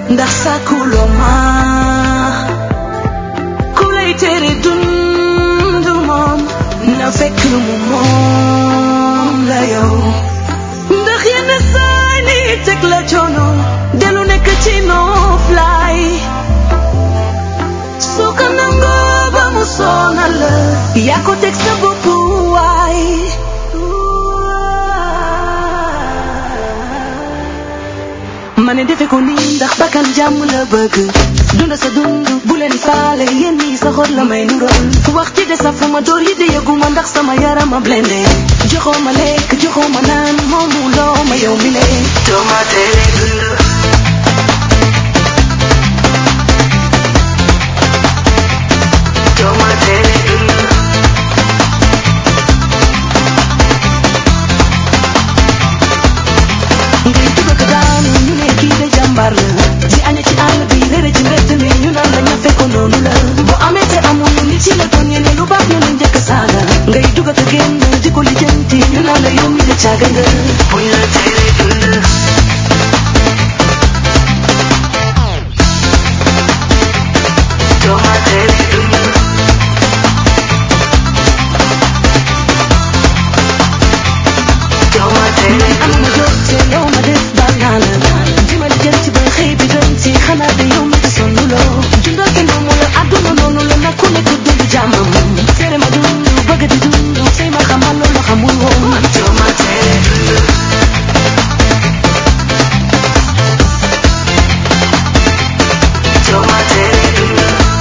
ndax sàkkuloo ma ku lay tere dund moom na fekk mu moom la yow ndax yenn saa ni teg la coono delu nekk ci noflaay su ko nangoo ba mu sonal la yaa ko teg sa bopp waay ma ne defe ko nii ndax bakkan jàmm la bëgg dunda sa dund bu leen faale yéen ñii sa xol la may nural wax ci de safu ma door yi de yëguma ndax sama yaram a blende joxoo ma lekk joxoo ma naan moomu loo ma yow mi le doo ma tere dund doo ma tere dund ngay dugg ak daanu ñu ne kii de jàmbaar la di aña ci àll bi réere ci mbedd mi ñu naan la ñafe ko noonu la bu amee te amul nit ci la doon ñene lu baax ñu la njëkk saaga ngay dugg ak génn di ko lijjanti ñu naan la yow mi de caaga nga buñ la tere dund doo ma tere dund doo ma tere dund amuma jot te loo ma def baal naa la di ma jël ci ba xëy bi gën ci xanaa de yow mi sonn loo dundal kenn du mu la àdduna noonu la nag ku nekk dund jàmmam tere ma dund bëgg di dund say ma xamal loolu xamul woon doo ma tere dund doo ma tere dund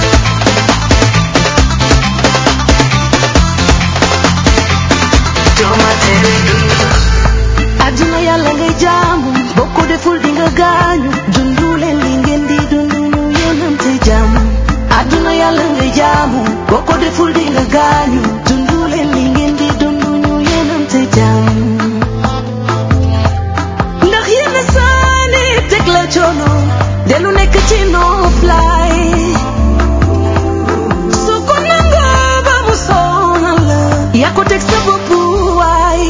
doo ma tere dund àdduna yàlla ngay jaamu boo ko deful di nga gaañu dundu leen li ngeen di dundu nu yéenante jaamu àdduna yàlla ngay jaamu boo ko deful di nga gaañu dundu leen li ngeen di dundu nu yéenante jaamu ndax yenn saani teg la coono delu nekk ci noflaay su ko nangoo ba mu sonal la yaa ko teg sa bopp waay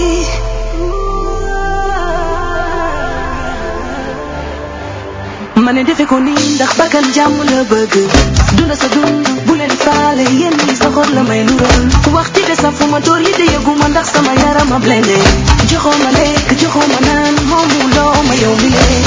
ma ne defe ko nii ndax bakkan jàmm la bëgg dunda sa dund bu leen faale yéen ñi sa xol la may nural wax ci de safu ma door yi de yëguma ndax sama yaram a blende joxoo ma lekk joxoo ma naan moomu loo ma yow mi lee